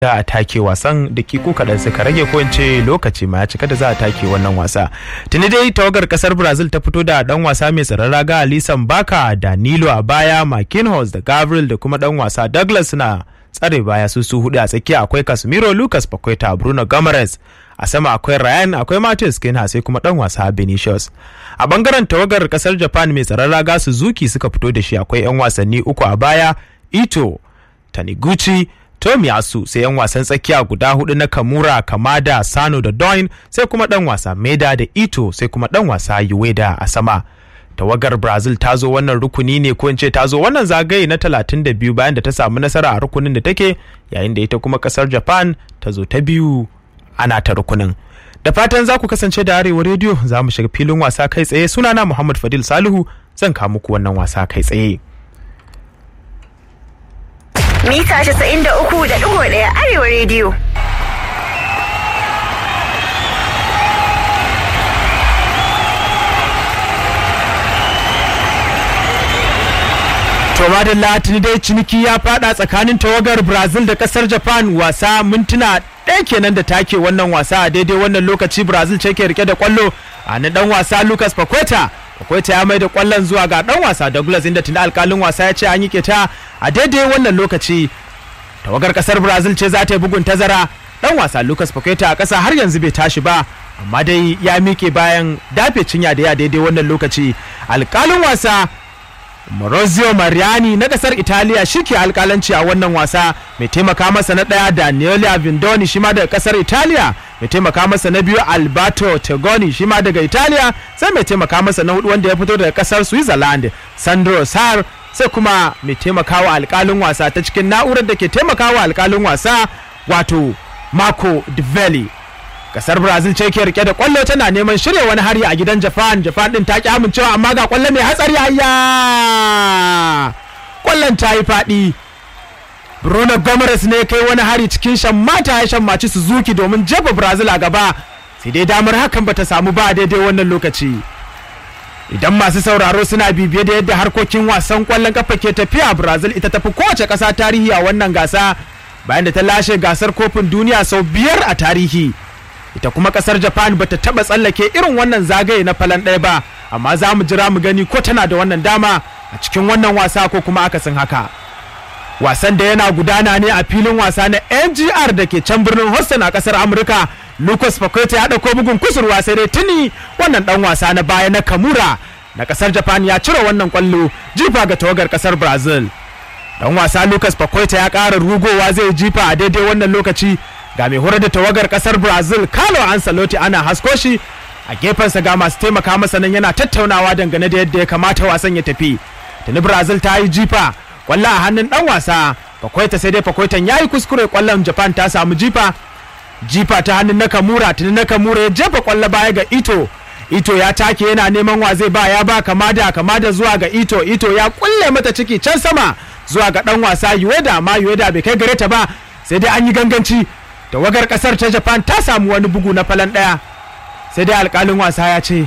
za a take wasan da kiku kaɗan suka rage ko ce lokaci ma ya cika da za a take wannan wasa tuni dai tawagar kasar brazil ta fito da dan wasa mai tsaron raga alisan baka da nilo a baya marquinhos da gabriel da kuma dan wasa douglas suna tsare baya su su hudu a tsakiya akwai casemiro lucas paqueta bruno gomes a sama akwai ryan akwai matheus kinha sai kuma dan wasa benicius a bangaren tawagar kasar japan mai tsaron raga suzuki suka fito da shi akwai yan wasanni uku a baya ito taniguchi Tomiyasu sai 'yan wasan tsakiya guda hudu na Kamura, Kamada, Sano da Doin sai kuma dan wasa Meda da Ito sai kuma dan wasa Ueda a sama. Tawagar Brazil ta zo wannan rukuni ne ko ce ta zo wannan zagaye na 32 bayan da ta samu nasara a rukunin da take yayin da ita kuma kasar Japan ta zo ta biyu ana ta rukunin. Da fatan za ku kasance da Arewa rediyo za mu shiga filin wasa kai tsaye sunana Muhammad Fadil Salihu zan kawo muku wannan wasa kai tsaye. mita 93.1 arewa rediyo. To madalla tuni dai ciniki ya fada tsakanin tawagar Brazil da kasar Japan wasa mintuna ɗaya kenan da take wannan wasa a daidai wannan lokaci Brazil ce ke rike da kwallo a na dan wasa Lucas Paqueta Paqueta ya mai da kwallon zuwa ga dan wasa Douglas inda tuni alkalin wasa ya ce an yi keta a daidai wannan lokaci tawagar kasar Brazil ce za ta yi bugun tazara dan wasa Lucas Paqueta a ƙasa har yanzu bai tashi ba amma dai ya miƙe bayan dafe cinya da ya daidai wannan lokaci alkalin wasa Maurizio Mariani na kasar Italiya shike alkalanci a wannan wasa mai taimaka masa na ɗaya Daniela Vindoni shima daga kasar Italiya mai taimaka masa na biyu Alberto Tegoni shima daga Italiya sai mai taimaka masa na hudu wanda ya fito daga kasar Switzerland Sandro Sar sai kuma mai taimakawa alkalin wasa ta cikin na'urar da ke taimakawa alkalin wasa wato Marco Divelli kasar brazil ce ke rike da kwallo tana neman shirya wani hari a gidan japan japan din ta ki amincewa amma ga kwallo mai hatsari hayya kwallon ta yi faɗi bruno gomes ne kai wani hari cikin shammata ya shammaci suzuki domin jefa brazil a gaba sai dai damar hakan bata samu ba daidai wannan lokaci idan masu sauraro suna bibiye da yadda harkokin wasan kwallon kafa ke tafiya brazil ita tafi kowace ƙasa tarihi a wannan gasa bayan da ta lashe gasar kofin duniya sau biyar a tarihi ita kuma kasar japan bata taba tsallake irin wannan zagaye na falan ɗaya ba amma za mu jira mu gani ko tana da wannan dama a cikin wannan wasa ko kuma akasin haka wasan da yana gudana ne a filin wasa na ngr da ke can birnin houston a kasar amurka lucas paqueta ya ɗauko bugun kusurwa sai dai tuni wannan ɗan wasa na baya na kamura na kasar japan ya cire wannan kwallo jifa ga tawagar kasar brazil dan wasa lucas paqueta ya ƙara rugowa zai jifa a daidai wannan lokaci ga mai horar da tawagar kasar brazil carlo ancelotti ana hasko shi a gefensa ga masu taimaka masa nan yana tattaunawa dangane da yadda ya kamata wasan ya tafi tuni brazil ta yi jifa kwallo a hannun dan wasa fakwaita sai dai fakwaitan ya yi kuskure kwallon japan ta samu jifa jifa ta hannun nakamura tuni nakamura ya jefa kwallo baya ga ito ito ya take yana neman wa zai ba ya ba kamada kamada zuwa ga ito ito ya kulle mata ciki can sama zuwa ga dan wasa yueda amma yueda bai kai gare ta ba sai dai an yi ganganci tawagar kasar ta japan ta samu wani bugu na falan daya sai dai alkalin wasa ya ce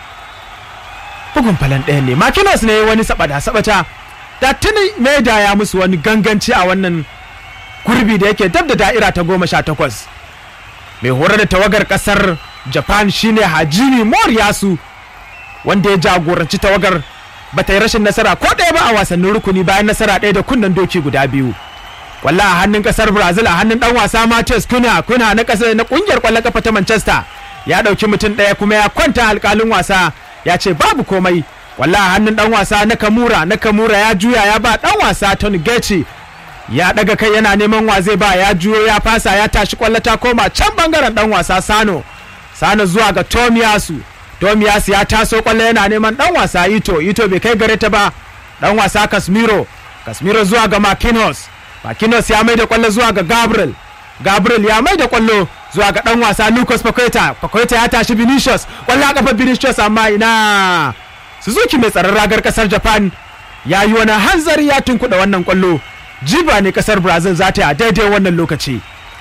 bugun falan daya ne makinos ne wani sabada sabata da tuni maida ya musu wani ganganci a wannan gurbi da yake dab da da'ira ta goma sha takwas mai horar da tawagar kasar japan shine hajimi moriyasu wanda ya jagoranci tawagar bata yi rashin nasara ko ɗaya ba a wasannin rukuni bayan nasara ɗaya da kunnen doki guda biyu kwallo a hannun kasar brazil a hannun dan wasa Matheus kuna kuna na kasar na kungiyar kwallon kafa ta manchester ya dauki mutum daya kuma ya kwanta alkalin wasa ya ce babu komai kwallo a hannun dan wasa na kamura na kamura ya juya ya ba dan wasa tony gachi ya daga kai yana neman wa zai ba ya juyo ya fasa ya tashi kwallo ta koma can bangaren dan wasa sano sano zuwa ga tomiyasu tomiyasu ya taso kwallo yana neman dan wasa ito ito bai kai gare ta ba dan wasa kasmiro kasmiro zuwa ga marquinhos Marquinhos ya mai da kwallo zuwa ga Gabriel. Gabriel ya mai da kwallo zuwa ga dan wasa Lucas Paqueta. Paqueta ya tashi Vinicius. Kwallo a kafa Vinicius amma ina. Suzuki mai tsaron ragar kasar Japan ya yi wani hanzari ya tunkuɗa wannan kwallo. Jiba ne kasar Brazil za ta yi a daidai wannan lokaci.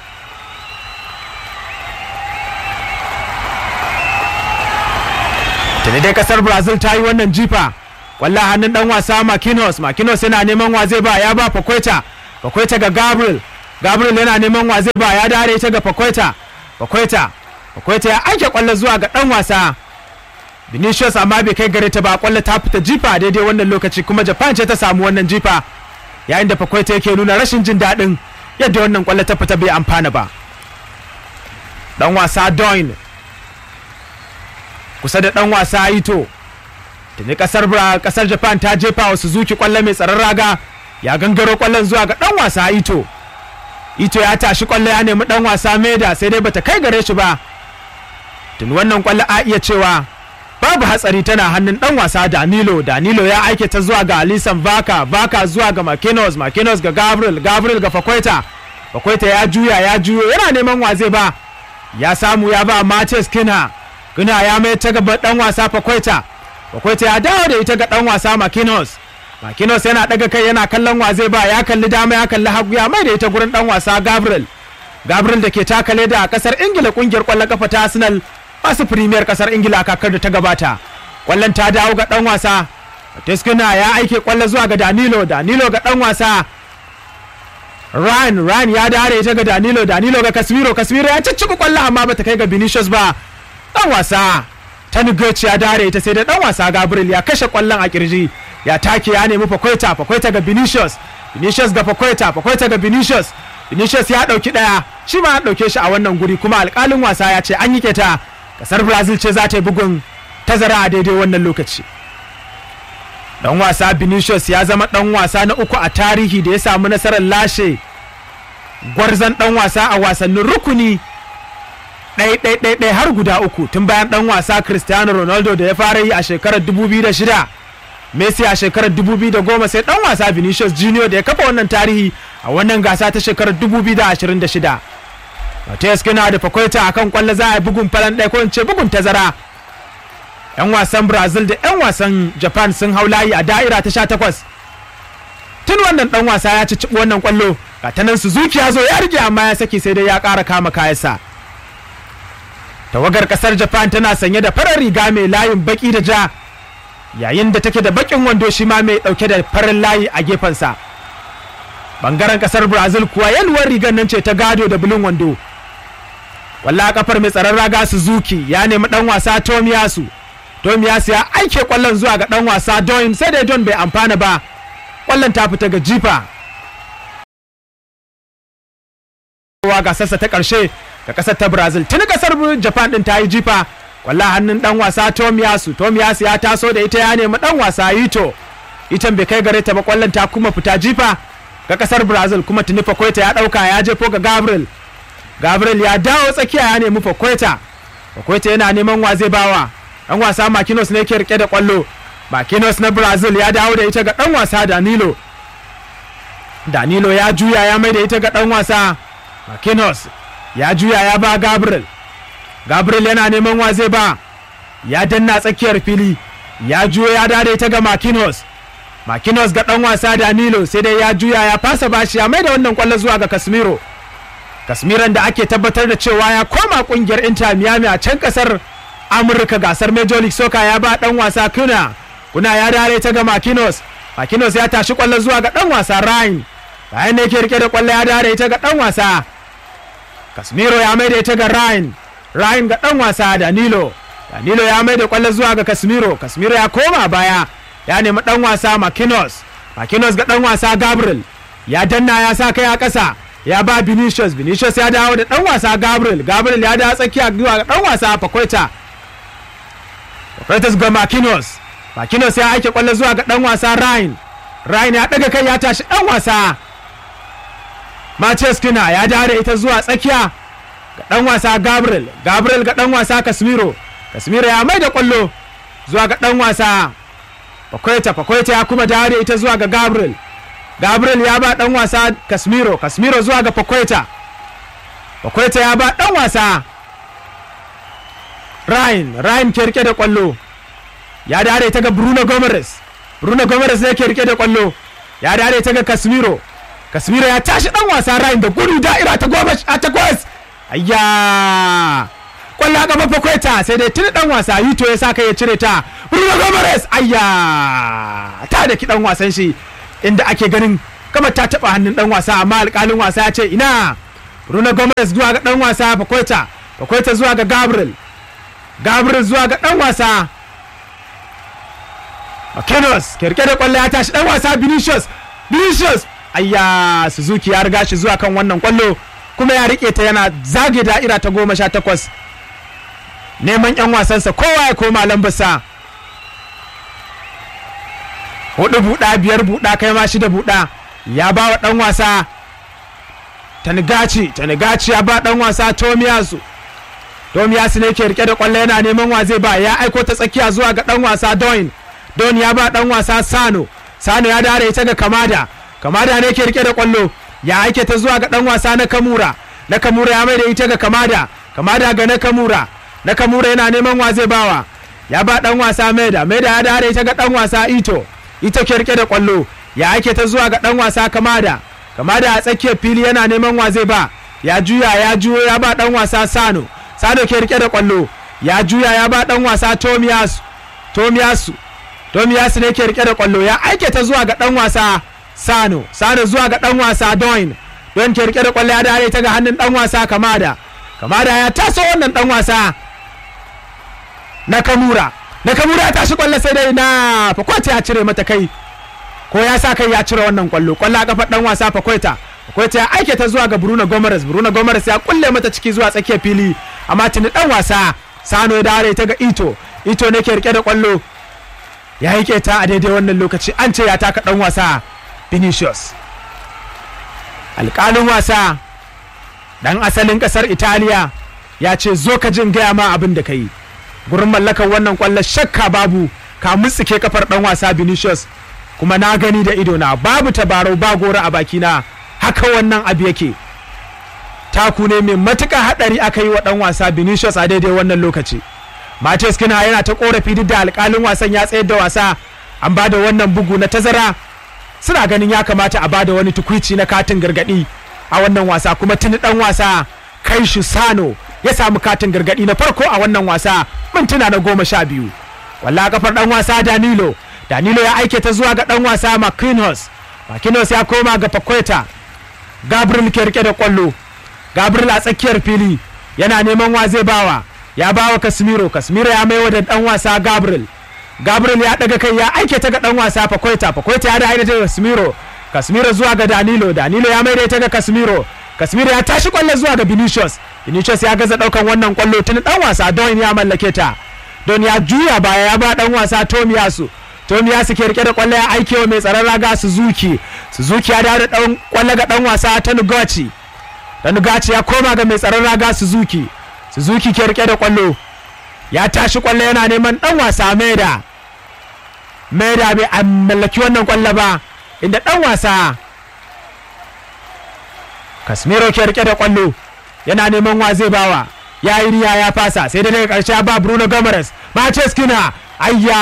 Tuni dai kasar Brazil ta yi wannan jifa. Kwallo hannun dan wasa Marquinhos. Marquinhos yana neman wa zai ba ya ba Paqueta. bakwai ta ga gabriel gabriel yana neman wa zai ba ya dare ita ga fakwaita fakwaita fakwaita ya aike kwallo zuwa ga dan wasa Vinicius amma bai kai gare ta ba kwallo ta fita jifa daidai wannan lokaci kuma Japan ce ta samu wannan jifa yayin da Fakwaita yake nuna rashin jin daɗin yadda wannan kwallo ta fita bai amfana ba dan wasa Doin kusa da dan wasa Ito tuni kasar kasar Japan ta jefa wa Suzuki kwallo mai tsaron raga ya gangaro kwallon zuwa ga dan wasa Ito Ito ya tashi kwallo ya nemi dan wasa Meda sai dai bata kai gare shi ba tuni wannan kwallo a iya cewa babu hatsari tana hannun dan wasa Danilo Danilo ya aike ta zuwa ga Alisan Vaka Vaka zuwa ga Marquinhos Marquinhos ga Gabriel Gabriel ga Fakwaita Fakwaita ya juya ya juyo yana neman waze ba ya samu ya ba Mates Kina Kina ya mai ta gaba dan wasa Fakwaita Fakwaita ya dawo da ita ga dan wasa Marquinhos Marquinhos yana daga kai yana kallon waze ba ya kalli dama ya kalli hagu ya mai da ita gurin dan wasa Gabriel Gabriel da ke takale da kasar Ingila kungiyar kwallon kafa ta Arsenal masu firimiyar kasar ingila a kakar da ta gabata kwallon ta dawo ga dan wasa Teskina ya aike kwallo zuwa ga danilo danilo ga dan wasa ryan ryan ya dare ita ga danilo danilo ga kasmiro kasmiro ya ciccika kwallo amma bata kai ga vinicius ba dan wasa tanugoci ya dare ita sai da dan wasa gabriel ya kashe kwallon a kirji ya take ya nemi fakwaita fakwaita ga vinicius vinicius ga fakwaita fakwaita ga vinicius vinicius ya dauki daya shi ma ya dauke shi a wannan guri kuma alkalin wasa ya ce an yi keta kasar brazil ce za ta yi bugun tazara a daidai wannan lokaci dan wasa vinicius ya zama dan wasa na uku a tarihi da ya samu nasarar lashe gwarzon dan wasa a wasannin rukuni ɗai har guda uku tun bayan dan wasa cristiano ronaldo da ya fara yi a shekarar 2006 messi a shekarar 2010 sai dan wasa vinicius junior da ya kafa wannan tarihi a wannan gasa ta shekarar 2026 Mateus Kina da Fakwaita a kan kwallo za a yi bugun falan ɗaya ko in ce bugun tazara. 'Yan wasan Brazil da 'yan wasan Japan sun hau layi a da'ira ta sha takwas. Tun wannan ɗan wasa ya ci wannan kwallo, ga ta nan Suzuki ya zo ya rige amma ya saki sai dai ya ƙara kama kayansa. Tawagar ƙasar Japan tana sanye da farar riga mai layin baki da ja, yayin da take da bakin wando shi ma mai ɗauke da farin layi a gefensa. Bangaren ƙasar Brazil kuwa yalwar rigar nan ce ta gado da bulun wando. walla kafar mai tsaron raga Suzuki ya nemi dan wasa Tomiyasu Tomiyasu ya aike kwallon zuwa ga dan wasa Don sai dai Don bai amfana ba kwallon ta fita ga jifa ga sassa ta karshe ga kasar ta Brazil tuni kasar Japan din ta yi jifa walla hannun dan wasa Tomiyasu Tomiyasu ya taso da ita ya nemi dan wasa Ito itan bai kai gare ta ba kwallon ta kuma fita jifa ga kasar Brazil kuma tuni Fakwaita ya dauka ya jefo ga Gabriel gabriel ya dawo tsakiya ya nemi fakwaita fakwaita yana neman wa zai bawa dan wasa makinos ne ke rike da kwallo makinos na brazil ya dawo da ita ga dan wasa danilo danilo ya juya ya mai da ita ga dan wasa makinos ya juya ya ba gabriel gabriel yana neman wa zai ba ya danna tsakiyar fili ya juya ya dawo da ita ga makinos makinos ga dan wasa danilo sai dai ya juya ya fasa bashi ya mai da wannan kwallo zuwa ga kasmiro kasmiran da ake tabbatar da cewa ya koma kungiyar inter miami a can kasar amurka gasar major league soccer ya ba dan wasa kuna kuna ya dare ta ga makinos makinos ya tashi kwallo zuwa ga dan wasa ryan bayan ne ke rike da kwallo ya dare ta ga dan wasa kasmiro ya mai da ita ga ryan ryan ga dan wasa danilo danilo ya mai da kwallo zuwa ga kasmiro kasmiro ya koma baya ya nemi dan wasa makinos makinos ga dan wasa gabriel ya danna ya sa kai a kasa ya ba Vinicius Vinicius ya dawo da dan wasa Gabriel Gabriel ya dawo tsakiya zuwa ga dan wasa Fakwaita Fakwaita ga Marquinhos Marquinhos ya aike kwallo zuwa ga dan wasa Ryan Ryan ya daga kai ya tashi dan wasa Matias Kina ya dawo da ita zuwa tsakiya ga dan wasa Gabriel Gabriel ga dan wasa Casemiro Casemiro ya mai da kwallo zuwa ga dan wasa Fakwaita Fakwaita ya kuma dawo da ita zuwa ga Gabriel gabriel ya ba dan wasa kasmiro kasmiro zuwa ga fakwaita fakwaita ya ba dan wasa ryan ryan ke rike da kwallo ya dare ta ga bruno gomes bruno gomes ne ke rike da kwallo ya dare ta ga kasmiro kasmiro ya tashi dan wasa ryan da gudu da'ira ta goma a takwas ayya kwallo a gaba fakwaita sai dai tuni dan wasa yito ya sa kai ya cire ta bruno gomes ayya ta da ki dan wasan shi inda ake ganin kama ta taba hannun dan wasa amma alkalin wasa ya ce ina Bruno Gomez zuwa ga dan wasa Pakweta Pakweta zuwa ga Gabriel Gabriel zuwa ga dan wasa McKinnos kirke da kwallo ya tashi dan wasa Vinicius Vinicius ayya Suzuki ya riga shi zuwa kan wannan kwallo kuma ya rike ta yana zage da'ira ta goma sha takwas neman 'yan wasansa kowa ya koma lambarsa hudu buɗa biyar buɗa kai ma shida buɗa ya ba wa ɗan wasa tanigaci tanigaci ya ba ɗan wasa tomiyasu tomiyasu ne ke rike da kwallo yana neman wa zai ba ya aiko ta tsakiya zuwa ga ɗan wasa doin don ya ba ɗan wasa sano sano ya dare ita ga kamada kamada ne ke rike da kwallo ya aike ta zuwa ga ɗan wasa na kamura na kamura ya mai da ita ga kamada kamada ga na kamura na kamura yana neman wa zai bawa ya ba ɗan wasa maida maida ya dare ita ga ɗan wasa ito ita ke rike da kwallo ya ake ta zuwa ga dan wasa kamada kamada a tsakiyar fili yana neman wa zai ba ya juya ya juyo ya ba dan wasa sano sano ke rike da kwallo ya juya ya ba dan wasa tomiyasu tomiyasu tomiyasu ne ke rike da kwallo ya aike ta zuwa ga dan wasa sano sano zuwa ga dan wasa doin don ke rike da kwallo ya dare ta ga hannun dan wasa kamada kamada ya taso wannan dan wasa na kamura na kamura ta shi kwallo sai dai na fakwaita ya cire mata kai ko ya sa kai ya cire wannan kwallo kwallo a kafar dan wasa fakwaita fakwaita ya aike ta zuwa ga bruno gomares bruno gomares ya kulle mata ciki zuwa tsakiyar fili amma tuni dan wasa sano ya dare ta ga ito ito ne ke rike da kwallo ya yi ta a daidai wannan lokaci an ce ya taka dan wasa vinicius alƙalin wasa dan asalin ƙasar italiya ya ce zo ka jin gaya ma abin da ka yi gurin mallakar wannan kwallon shakka babu ka mutsike kafar dan wasa Vinicius kuma na gani da ido na babu tabarau ba gora a bakina haka wannan abu yake taku ne mai matuƙa haɗari aka yi wa dan wasa Vinicius a daidai wannan lokaci Matheus Kina yana ta korafi duk da alƙalin wasan ya tsayar da wasa an ba da wannan bugu na tazara suna ganin ya kamata a ba da wani tukwici na katin gargaɗi a wannan wasa kuma tuni dan wasa kai shi sano ya samu katin gargadi na farko a wannan wasa mintuna na goma sha biyu walla kafar dan wasa danilo danilo ya aike ta zuwa ga dan wasa makinos makinos ya koma ga pakweta gabriel ke rike da kwallo gabriel a tsakiyar fili yana neman wa zai bawa ya bawa kasmiro kasmiro ya maiwa da dan wasa gabriel gabriel ya daga kai ya aike ta ga dan wasa pakweta pakweta ya da haida ta kasmiro kasmiro zuwa ga danilo danilo ya maida ta ga kasmiro kasmiro ya tashi kwallo zuwa ga vinicius vinicius ya gaza daukan wannan kwallo tun dan wasa don ya mallake ta don ya juya baya ya ba dan wasa tomiyasu tomiyasu ke rike da kwallo ya aike wa mai tsaron raga suzuki suzuki ya dawo da dan kwallo ga dan wasa ta nugaci da nugaci ya koma ga mai tsaron raga suzuki suzuki ke rike da kwallo ya tashi kwallo yana neman dan wasa maida maida bai mallaki wannan kwallo ba inda dan wasa kasmiro ke rike da kwallo yana neman wa zai bawa ya yi riya ya fasa sai da daga karshe ba bruno gomes maces kina ayya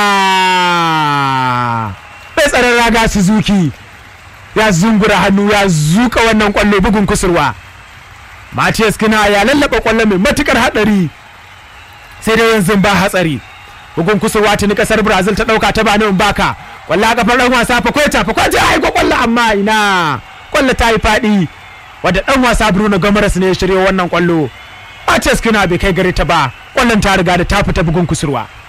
bai tsaron raga suzuki ya zungura hannu ya zuka wannan kwallo bugun kusurwa Matias kina ya lallaba kwallo mai matukar hadari sai dai yanzu ba hatsari bugun kusurwa tuni kasar brazil ta dauka ta bani baka kwallo a kafar dan wasa fakweta fakweta ya aiko kwallo amma ina kwallo ta yi fadi wadda dan wasa bruno gomes ne ya shirya wannan kwallo Matias kina bai kai gare ta ba kwallon ta riga da ta fita bugun kusurwa